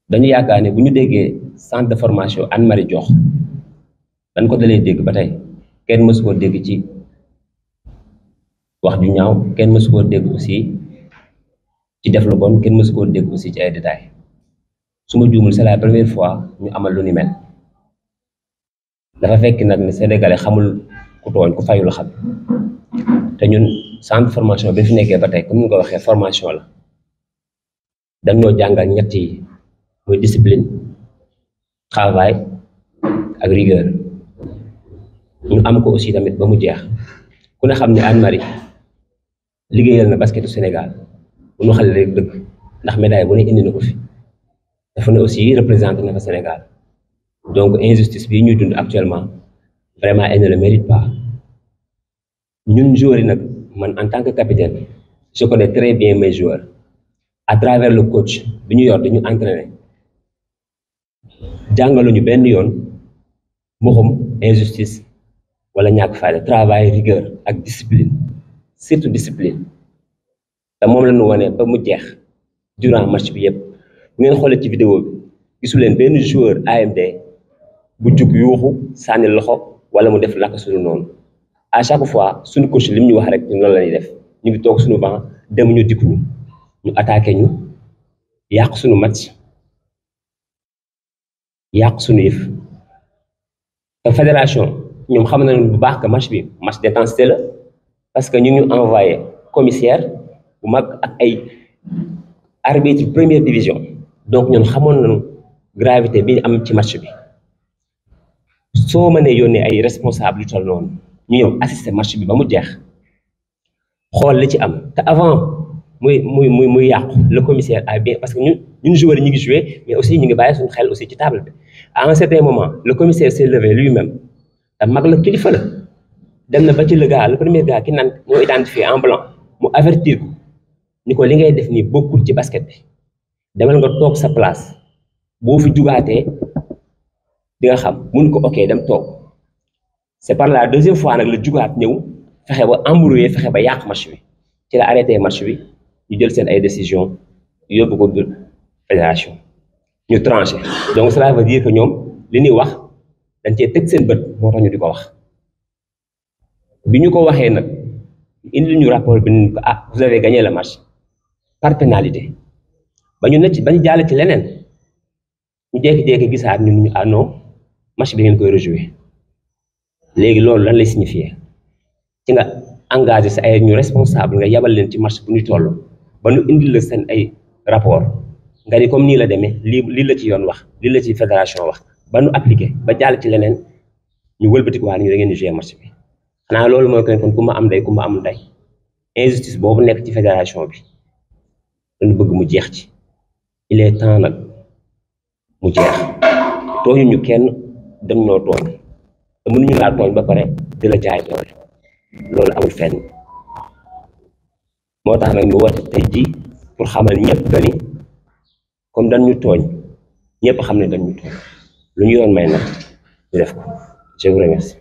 dañu yaakaar ne bu ñu déggee centre de formation Anne Marie Diokh dañ ko dalee dégg ba tey kenn mësu koo dégg ci wax ju ñaaw kenn mësu koo dégg aussi ci def lu bon kenn mësu koo dégg aussi ci ay détails su ma juumul c'est la première fois ñu amal lu ni mel dafa fekk nag ne sénégalais xamul ku tooñ ku fayul xam te ñun centre formation bi fi nekkee ba tey comme ni nga ko waxee formation la dañoo jàngal ñett yi muy discipline travail ak rigueur ñu am ko aussi tamit ba mu jeex ku ne xam ne Anne Marie liggéeyal na basketu Sénégal bu ñu xale rek dëgg ndax médaille bu ne indi na ko fi dafa ne aussi représenté na fa Sénégal donc injustice bii ñuy dund actuellement vraiment elle ne le mérite pas ñun joueurs yi nag man en tant que capitaine je connais très bien mes joueurs à travers le coach bi ñu yor dañu entraîner jàngaluñu benn yoon mbuxum injustice wala ñàkk fayda travail rigueur ak discipline surtout discipline te moom la ñu wane ba mu jeex durant match bi yëpp bu ngeen xoolee ci vidéo bi gisu leen benn joueur AMD bu jug yuuxu sànni loxo wala mu def laka suñu noonu à chaque fois suñu coach li mu ñu wax rek ñu loolu la ñuy def ñu ngi toog suñu banc dem ñu dikk ñu ñu attaqué ñu yàq suñu match yàq suñu yëf te fédération ñoom xam nañu bu baax que match bi match d'intensité la parce que ñu ngi envoyé commissaire bu mag ak ay arbitre première division donc ñun xamoon nañu gravité bi am ci match bi soo mënee yónnee ay responsable yu toll noonu ñu ñëw assister match bi ba mu jeex xool li ci am te avant muy muy muy muy yàqu le commissaire a bien parce que ñun ñun joueurs yi ñu ngi joué mais aussi ñu ngi bàyyi suñu xel aussi ci table bi à un certain moment le commissaire s'est levé lui-même te mag la kilifa la dem na ba ci le gars le premier gars ki naan moo identifié en blanc mu avertir ko ni ko li ngay def nii bokkul ci basket bi demal nga toog sa place boo fi jugaatee di nga xam mun ko ok dem toog c'est par la deuxième fois nag la jugaat ñëw fexe ba embrouillé fexe ba yàq match bi ci la arrêté match bi ñu jël seen ay décision yóbbu ko biir fédération ñu tranché donc cela veut dire que ñoom li ñuy wax dañ cee teg seen bët moo tax ñu di ko wax bi ñu ko waxee nag indi ñu rapport bi ni ko ah vous avez gagné le match par pénalité ba ñu ne ci ba ñu jàll ci leneen ñu jékki-jékki gisaat ñun ñu ah non match bi ngeen koy rejouer léegi loolu lan lay signifier ci nga engagé sa ay ñu responsable nga yabal leen ci match bu ñu toll ba ñu indi la seen ay rapport nga ni comme nii la demee lii lii la ci yoon wax lii la ci fédération wax ba ñu appliqué ba jàll ci leneen ñu wëlbatiku waa ñu da ngeen di jouer match bi xanaa loolu mooy kon kon ku ma am ndey ku ma am ndey injustice boobu nekk ci fédération bi dañu bëgg mu jeex ci il est temps nag mu jeex tooñu ñu kenn dañ ñoo tooñ te mënuñu laa tooñ ba pare di la jaay doole loolu amul fenn moo tax nag ñu woote tey ji pour xamal ñëpp que ni comme dañ ñu tooñ ñëpp xam ne dañ ñu tooñ lu ñu yoon may nag ñu def ko je vous remercie